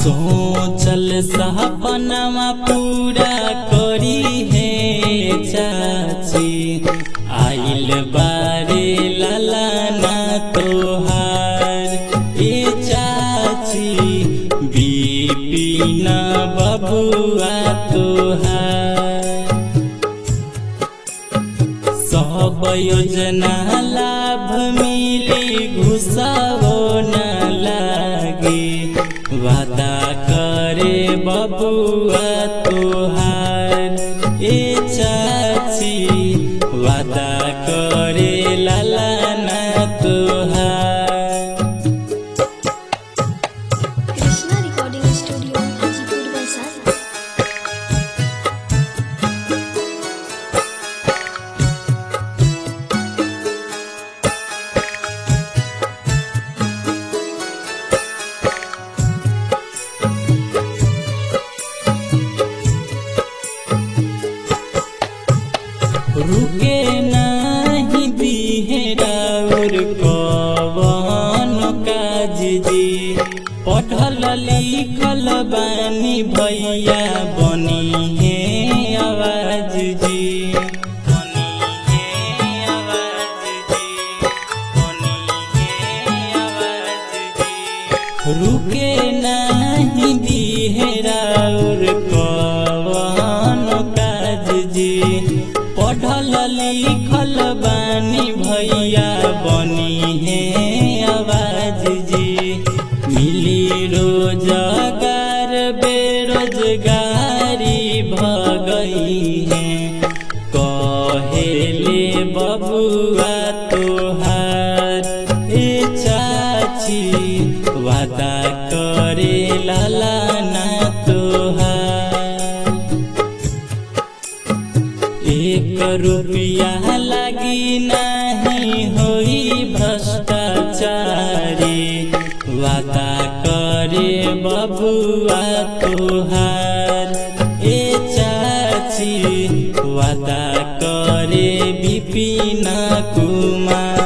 सोचल सपनमा पूरा करी है चाची आइल बारे ललाना तोहार ए चाची बिपिन बबुआ तोहार सब योजना लाभ मिली घुसावो न लागे वादा करे बबुआ तोहार ए चाची वादा करे ललाना तोहार कृष्णा रिकॉर्डिंग स्टूडियो हाजीपुर वैशाली रुके नाही बिहेरा और कवन काज जी पढ़ल लिखल बानी भैया बनी है आवाज जी बनी है आवाज जी बनी है आवाज जी रुके नाही बिहेरा और कवन काज जी पढ़ल लिखल बानी भैया बनी है आवाज जी मिली रोजगार बेरोजगारी भगई है कहेले बबुआ तोहार ए चाची वादा करे लालाना तोहार एक रुपया लगी नहीं होई भ्रष्टाचारी वादा करे बबुआ तोहार ए चाची वादा करे विपिन कुमार